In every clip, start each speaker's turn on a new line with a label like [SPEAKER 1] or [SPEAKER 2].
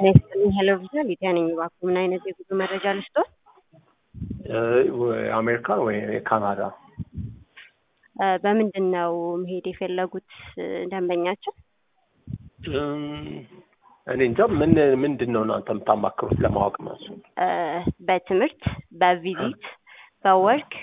[SPEAKER 1] ጤና ይስጥልኝ ሄሎ ቪዥን ሊዲያ ነኝ። እባክዎ ምን አይነት የጉዞ መረጃ ልስጥዎት?
[SPEAKER 2] አሜሪካን ወይ ካናዳ?
[SPEAKER 1] እ በምንድን ነው መሄድ የፈለጉት ደንበኛችን?
[SPEAKER 2] እኔ እንጃ ምን ምንድን ነው እናንተ የምታማክሩት ለማወቅ ነው እሱ።
[SPEAKER 1] እ በትምህርት፣ በቪዚት፣ በወርክ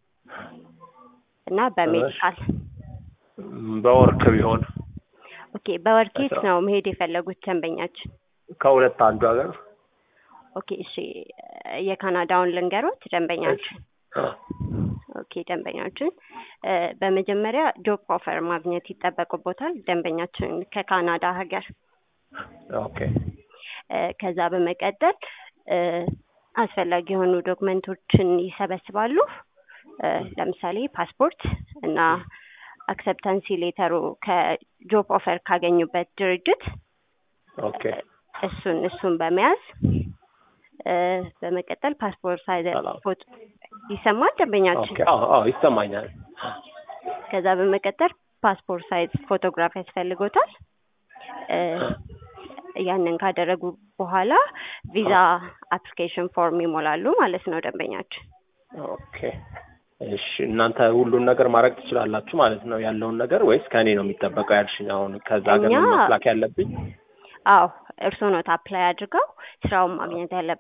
[SPEAKER 1] እና በሜዲካል።
[SPEAKER 2] በወርክ ቢሆን
[SPEAKER 1] ኦኬ በወርክ የት ነው መሄድ የፈለጉት ደንበኛችን?
[SPEAKER 2] ከሁለት አንዱ ሀገር
[SPEAKER 1] ኦኬ እሺ የካናዳውን ልንገሮት ደንበኛችን
[SPEAKER 2] አ፣
[SPEAKER 1] ኦኬ ደንበኛችን እ በመጀመሪያ ጆብ ኦፈር ማግኘት ይጠበቅቦታል ደንበኛችን ከካናዳ ሀገር
[SPEAKER 2] ኦኬ
[SPEAKER 1] እ ከዛ በመቀጠል እ አስፈላጊ የሆኑ ዶክመንቶችን ይሰበስባሉ እ ለምሳሌ ፓስፖርት እና አክሰፕታንሲ ሌተሩ ከጆብ ኦፈር ካገኙበት ድርጅት
[SPEAKER 2] ኦኬ
[SPEAKER 1] እሱን እሱን በመያዝ እ በመቀጠል ፓስፖርት ሳይዝ
[SPEAKER 2] ሰላም።
[SPEAKER 1] ፎቶ ይሰማል ደንበኛችን
[SPEAKER 2] ኦኬ አዎ አዎ ይሰማኛል።
[SPEAKER 1] ከዛ በመቀጠል ፓስፖርት ሳይዝ ፎቶግራፍ ያስፈልጎታል እ ያንን ካደረጉ በኋላ ቪዛ አፕሊኬሽን ፎርም ይሞላሉ ማለት ነው ደንበኛችን
[SPEAKER 2] ኦኬ እሺ እናንተ ሁሉን ነገር ማድረግ ትችላላችሁ ማለት ነው ያለውን ነገር ወይስ ከእኔ ነው የሚጠበቀው ያልሽኝ? አሁን ከዛ ሀገር ነው
[SPEAKER 1] እኛ-
[SPEAKER 2] ማስላክ ያለብኝ?
[SPEAKER 1] አዎ እርስዎ ኖት አፕላይ አድርገው ስራውን ማግኘት ያለበት